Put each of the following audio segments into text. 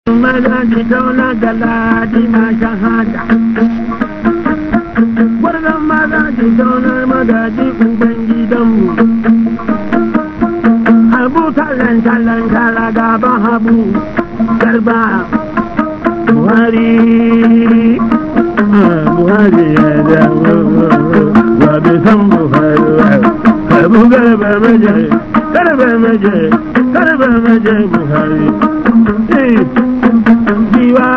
maza ki tauna da ladi ma shahada gwarzon maza ki tauna magaji uban gidanmu habu tallan tallan kala gaban habu garba buhari buhari ya dawo wa bai san buhari habu garba maje garba maje garba maje buhari jiwa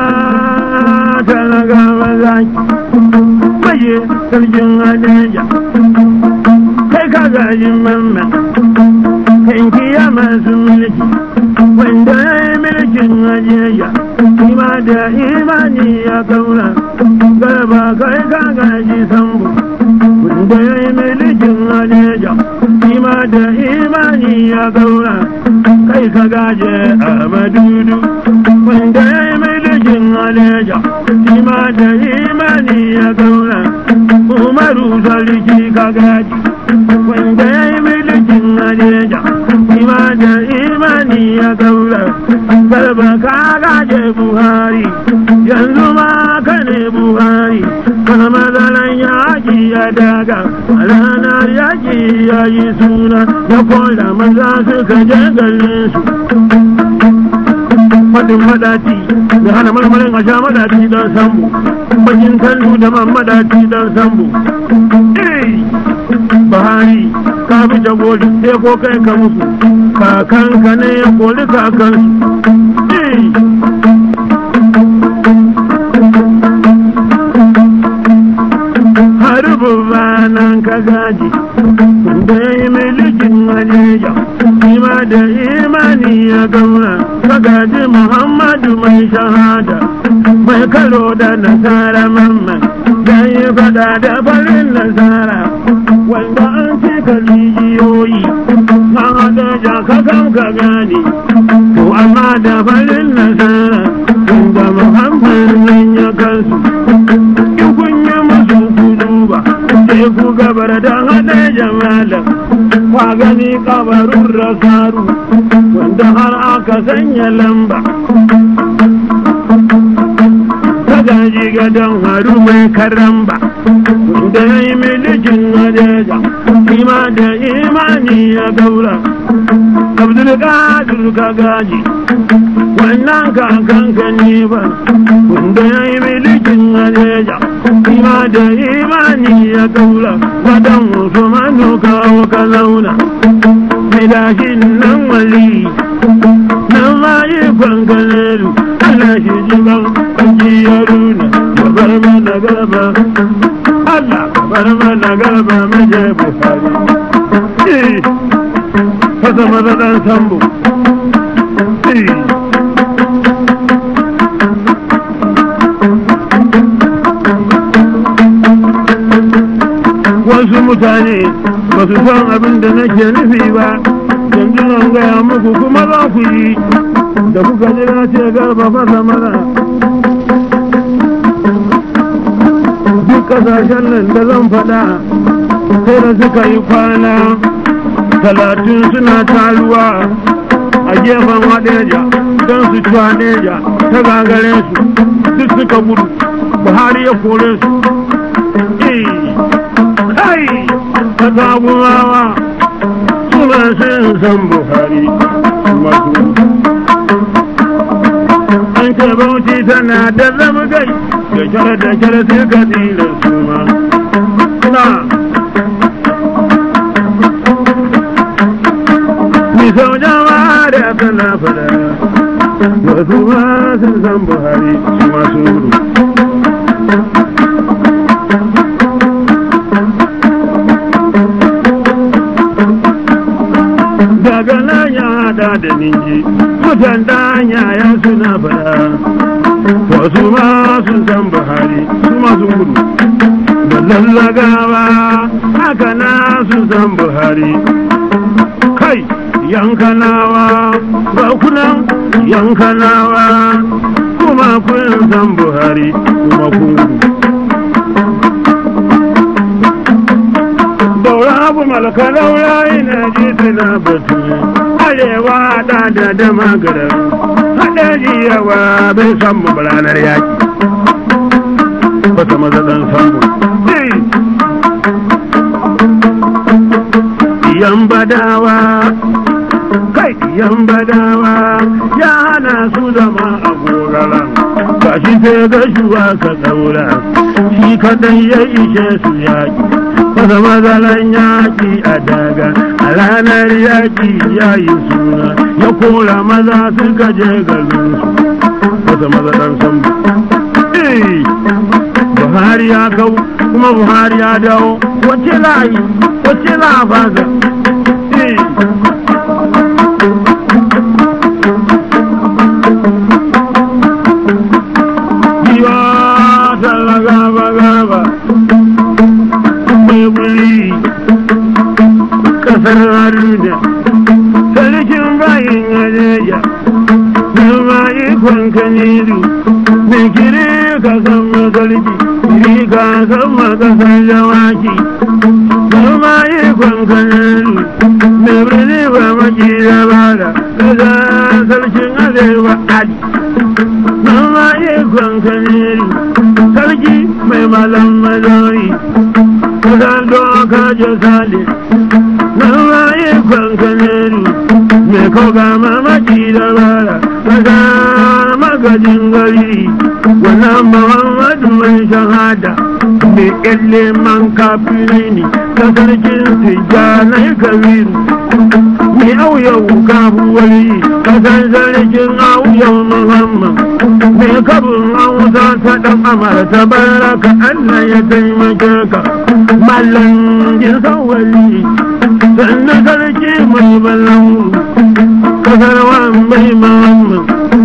talaga maza maje sarkin hadeja kai ka gaji mamma kanki ya masu mulki wanda ya yi mulkin hadeja ima da imani ya kaura garba kai ka gaji sambo wanda ya yi mulkin hadeja ima da imani ya kaura kai ka gaje a madudu wanda ya yi milikin aleja ima da imani ya gaura umaru sarki ka gaji wanda ya yi milikin aleja ima da imani ya gaura garba ka gaje buhari yanzu ma ka ne buhari kana mazalan yaki ya daga a ranar yaki ya yi suna ya kola maza suka je garin su fadin madaci da hana marmarin a sha madaci don sambo bakin kallu da man madaci don sambo bahari ka bi ta goli sai ko kai ka musu kakanka ne ya koli kakansu harbu nan ka gaji da ya yi milikin wajeja ima da imani ya gauna ka gaji muhammadu mai shahada mai karo da nasara mamman da yi fada da farin nasara wanda an cika rijiyoyi na hada jakakan ka gane to amma da farin nasara inda muhammadu nan ya kansu in kun yi musu kudu ba sai ku gabar da hada jamalan kwa gani kabarun rasaru wanda har aka sanya lamba ta gaji gadon haru mai karamba wanda ya yi milikin nadeja ima da imani ya gaura abdul qadir ka gaji wannan kakan ka ne ba wanda ya yi milikin nadeja ima da imani ya gaura wadan usmanu kawo ka zauna mai dashin nan wali nan ma yi kwangalaru ana shi jiban ajiyaruna ya bar mana garba Allah ka bar mana garba maje buhari fasa maza dan sambo wasu mutane ba su san abin da nake nufi ba yanzu nan gaya muku kuma za ku yi da kuka ji na ce garba fasa mana duk kasashen nan da zan faɗa sai da suka yi kwana talatin suna taruwa a gefen waɗeja don su ci waɗeja ta gagare su duk suka gudu buhari ya kore su kai ta tagumawa suna sun san buhari masu an ce bauchi tana da zama gai da kyar da kyar sai ka tsira su ma na mi sau jama'a da tana fada wasu ma sun san buhari su masu gudu daga nan ya hada da ninji mutan danya ya suna fada wasu ma sun san buhari su masu gudu da lallagawa haka na sun san buhari kai yankanawa ba kunan yankanawa kuma kun san buhari kuma kun gudu daura abu malaka daura ina ji tana batu arewa da da da magarar haɗari yawa bai san mu ranar yaki wata maza dan sambo yan badawa kai yan badawa ya hana su zama a goraran ba shi sai ga shuwa ka daura shi kadai ya ishe su yaki wata mazalan yaki a daga a ranar yaki ya yi suna ya kora maza suka je garin su wata mazalan sambo Buhari ya kau kuma Buhari ya dawo wace layi wace labaza Giwa talla gaba gaba mai wuri kasar Haruna sarkin bayin Adeja Zama ikon kaniru mai kiri ka san magalbi kiri ka san makasar jawaki Zama ikon kaniru mai birni ba maki da bada kaza sarkin arewa ali Zama ikon kaniru sarki mai malam mazari kusan doka jasali Zama ikon kaniru mai koga mamaki da bada kaza magajin gari wannan muhammadu mai shahada mai kyalle man kafiri ne ta sarkin tijjanai kabiru mai auyau kafuwari kasan sarkin auyau muhammad mai kabin hausa ta dan amurta baraka allah ya taimake ka mallan jinsan wali sannan sarki mai ballan kasarwa mai muhammad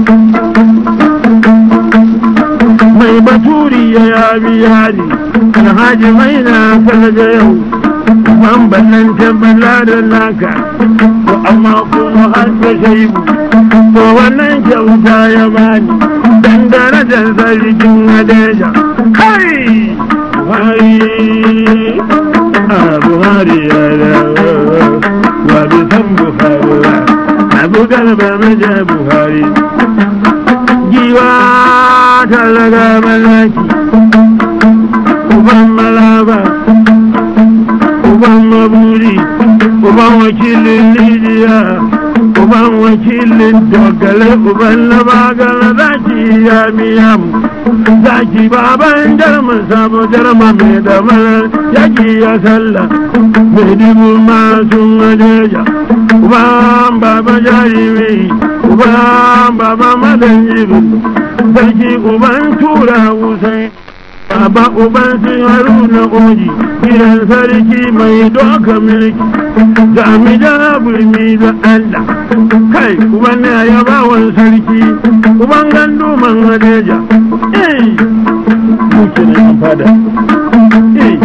mai baturi ya yabi yari alhaji mai na kalga yau ban ballan tabbala da naka to amma kuma har da shaibu to wannan kyauta ya bani dan darajar sarkin hadeja kai buhari a buhari ya dawo wa bi san buhari ba abu garba maja buhari giwa talaga malaki uban malaba uban maburi uban wakilin lidiya uban wakilin dogale uban labagala zaki ya miyam zaki baban jarma sabo jarma mai da malar yaki ya salla mai dubu masu majeja uban baba jarimi uban baba madan jibin sarki uban tura wusai Baba uban sun haruna oji gidan sarki mai doka mulki ga mi da burmi da Allah kai uban ne ya bawan sarki uban gandu man hadeja eh muke ne an fada eh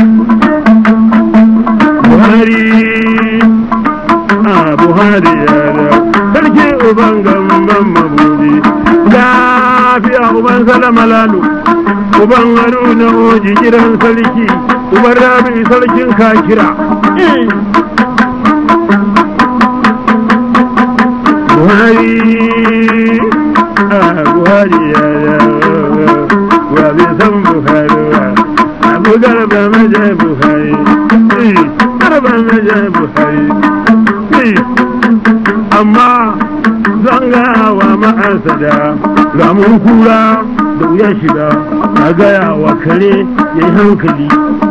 Buhari ah Buhari ya da sarki uban gamban mabudi lafiya uban salama lalu uban haruna oji gidan sarki uban rabi sarkin kakira buhari buhari ya wa bi san buhari wa abu garba maje buhari garba maje buhari amma zan gawa ma'asada ramun kura da wuya shiga a gaya wa kare ya yi hankali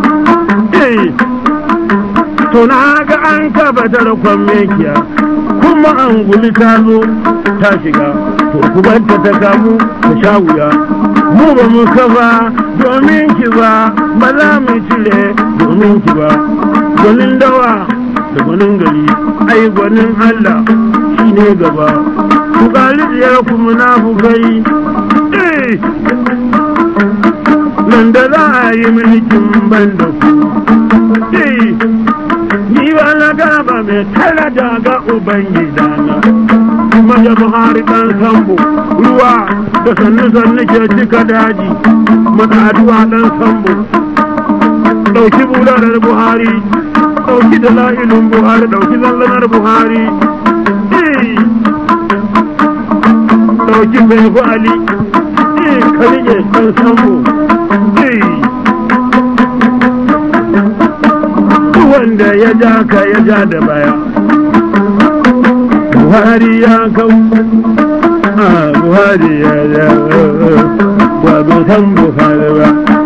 to na ga an kaba tarkon mekiya kuma an guli ta zo ta shiga to kubanta ta kamu ta sha wuya mu ba mu kafa domin ki ba ba za mu cire domin ki ba gwanin dawa da gwanin gari ai gwanin allah shi ne gaba ku ƙalibiyar ku munafukai nan da za a yi mulkin ban da ku ni ba na gaba mai tara daga ubangidana kuma da buhari dan sambo ruwa da sannu sannu ke cika daji mataduwa dan sambo ɗauki bulalar buhari ɗauki da la'ilin buhari ɗauki zallanar buhari ɗauki bai kwali eh ka rike ɗan sambo eh wanda ya ja ka ya ja da baya buhari ya kau a buhari ya ja ba bai san buhari ba